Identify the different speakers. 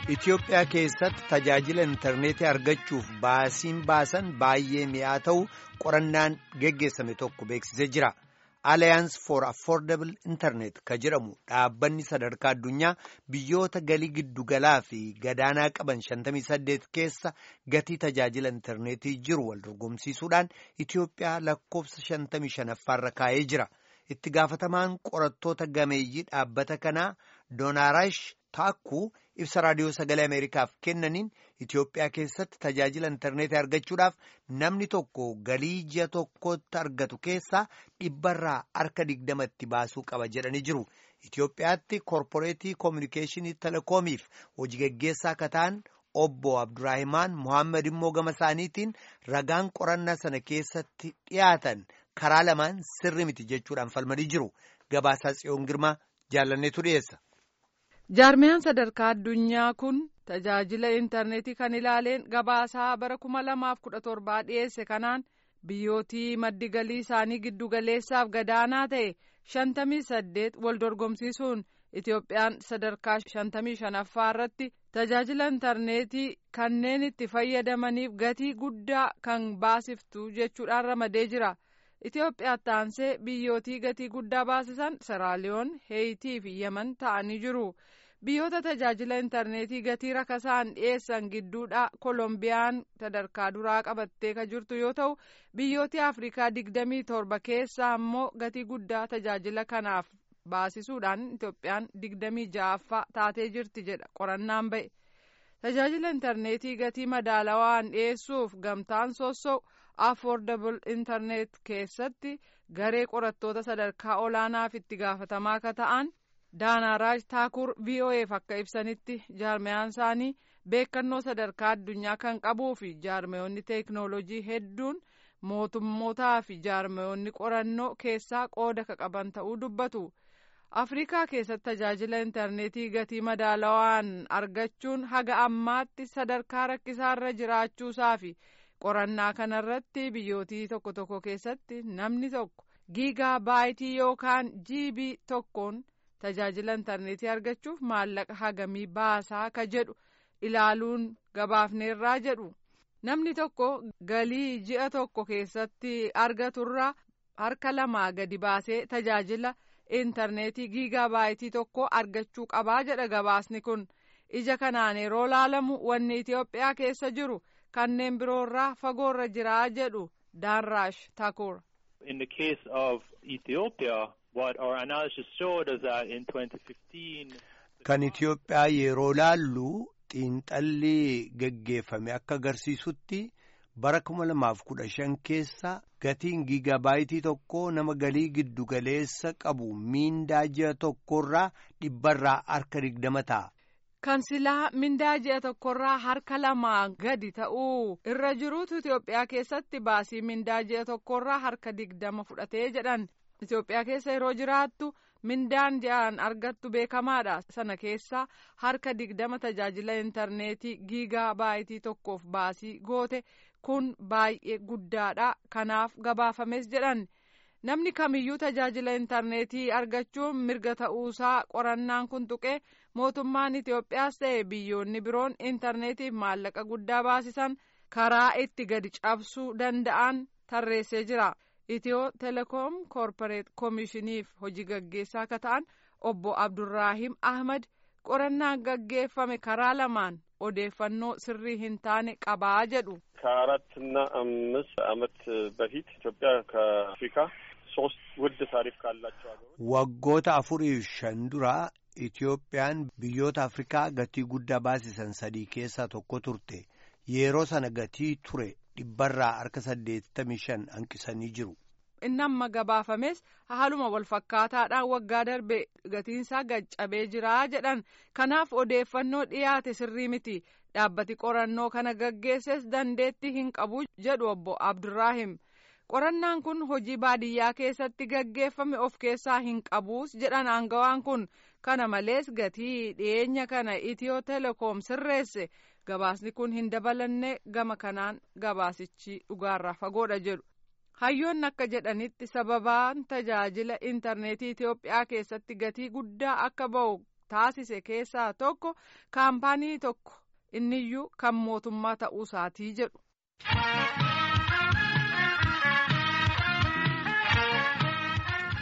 Speaker 1: Itoophiyaa keessatti tajaajila intarneetii argachuuf baasiin baasan baay'ee mi'aa ta'u qorannaan geggeessame tokko beeksisee jira. Alliance for Affordable Internet ka jedhamu dhaabbanni sadarkaa addunyaa biyyoota galii giddugalaa fi gadaanaa qaban 58 keessa gatii tajaajila intarneetii jiru wal dorgomsiisuudhaan Itoophiyaa lakkoofsa 55ffaarra kaa'ee jira. Itti gaafatamaan qorattoota gameeyyii dhaabbata kanaa Doonaarash Taakkuu ibsa raadiyoo sagalee Ameerikaaf kennaniin Itoophiyaa keessatti tajaajila intarneetii argachuudhaaf namni tokko galii ji'a tokkotti argatu keessaa dhibbarraa harka digdamatti baasuu qaba jedhanii jiru. Itoophiyaatti koorporeetii koominikeeshinii telekoomiif hojii gaggeessaa akka ta'an obbo Abduraahimaan Mohaammed immoo gama isaaniitiin ragaan qorannaa sana keessatti dhiyaatan karaa lamaan sirri miti jechuudhaan falmanii jiru. Gabaasaa Tsiyoon Girmaa jaalanneetu dhiyeessa.
Speaker 2: jaarmiyaan sadarkaa addunyaa kun tajaajila intarneetii kan ilaaleen gabaasaa bara kuma lamaaf kudha torbaa dhiyeesse kanaan biyyootii maddi galii isaanii giddugaleessaaf gadaanaa ta'e shantamii saddeet wal dorgomsiisuun itoophiyaan sadarkaa shantamii shanaffaa irratti tajaajila intarneetii kanneen itti fayyadamaniif gatii guddaa kan baasiftu jechuudhaan ramadee jira. Itoophiyaatti aansee biyyootii gatii guddaa baasisan Seraaliyoon, Heeyitii fi Yemen ta'anii jiru. Biyyoota tajaajila intarneetii gatii rakasaan dhiyeessan gidduudha Kolombiyaan sadarkaa duraa qabattee kan jirtu yoo ta'u, biyyooti Afrikaa digdamii torba keessaa immoo gatii guddaa tajaajila kanaaf baasisuudhaan Itoophiyaan digdamii ja'affaa taatee jirti jedha qorannaan ba'e. Tajaajila intarneetii gatii madaalawaan dhiyeessuuf gamtaan soosso'u. affordable internet keessatti garee qorattoota sadarkaa olaanaaf itti gaafatamaa akka ta'an daanaaraaj taakur vo'eef akka ibsanitti jaarmiyaan isaanii beekannoo sadarkaa addunyaa kan qabuu fi jaarmiyoonni teeknoolojii hedduun mootummootaa fi jaarmiyoonni qorannoo keessaa qooda ka qaban ta'uu dubbatu afrikaa keessatti tajaajila intarneetii gatii madaalawaan argachuun haga ammaatti sadarkaa rakkisaarra jiraachuusaa fi qorannaa kanarratti biyyootii tokko tokko keessatti namni tokko giigaa baayitii yookaan jiibii tokkoon tajaajila intarneetii argachuuf maallaqa hagamii baasaa ka jedhu ilaaluun gabaafneerraa jedhu namni tokko galii ji'a tokko keessatti argaturraa harka lamaa gadi baasee tajaajila intarneetii giigaa baayitii tokko argachuu qabaa jedha gabaasni kun ija kanaan yeroo laalamu wanni Itoophiyaa keessa jiru. kanneen biroorraa fagoorra jiraa jedhu daanraash takur.
Speaker 3: In the case of Ethiopia, what our analysis showed is that in 2015.
Speaker 1: Kan Itoophiyaa yeroo laallu xiinxalli gaggeeffame akka agarsiisutti bara kuma lamaaf kudha shan keessa gatiin giigabaayitii tokko nama galii giddugaleessa qabu miindaa ji'a tokkorraa dhibbarraa harka digdama ta'a.
Speaker 2: kan silaa mindaa ji'a tokkorraa harka lamaa gadi ta'uu irra jiruutu Itoophiyaa keessatti baasii mindaa ji'a tokkorraa harka digdama fudhatee jedhan Itoophiyaa keessa yeroo jiraattu mindaan ji'aan argattu beekamaadha sana keessa harka digdama tajaajila intarneetii giigaa baayitii tokkoof baasii goote kun baay'ee guddaadha kanaaf gabaafames jedhan. namni kamiyyuu tajaajila intarneetii argachuun mirga ta'uusaa qorannaan kun tuqee mootummaan Itoophiyaas ta'e biyyoonni biroon intarneetiif maallaqa guddaa baasisan karaa itti gadi cabsuu danda'an tarreessee jira. Itiyoo telekoom koorporeet koomishiniif hojii gaggeessaa akka ta'an obbo Abdurraahim Ahmad qorannaan gaggeeffame karaa lamaan odeeffannoo sirrii hin taane qabaa jedhu.
Speaker 4: ከአራትና አምስት ዓመት በፊት ኢትዮጵያ ከአፍሪካ ሶስት ውድ ታሪፍ ካላቸው ሀገሮች
Speaker 1: waggoota afurii shan dura Itoophiyaan biyyoota Afrikaa gatii guddaa baasisan sadii keessaa tokko turte yeroo sana gatii ture dhibbarraa harka saddeettamii shan hanqisanii jiru.
Speaker 2: inni amma gabaafames haaluma wal fakkaataadhaan waggaa darbe gatiinsaa gaccabee jiraa jedhan kanaaf odeeffannoo dhiyaate sirrii miti dhaabbati qorannoo kana gaggeesses dandeetti hin qabu jedhu obbo Abdurraahim. qorannaan kun hojii baadiyyaa keessatti gaggeeffame of keessaa hin qabuus jedhan aangawaan kun kana malees gatii dhiyeenya kana itiyoo telekoom sirreesse gabaasni kun hin dabalanne gama kanaan gabaasichi dhugaarraa fagoodha jedhu. hayyoonni akka jedhanitti sababaan tajaajila intarneetii Itoophiyaa keessatti gatii guddaa akka ba'u taasise keessaa tokko kaampaanii tokko inniyyuu kan mootummaa ta'uu isaatii jedhu.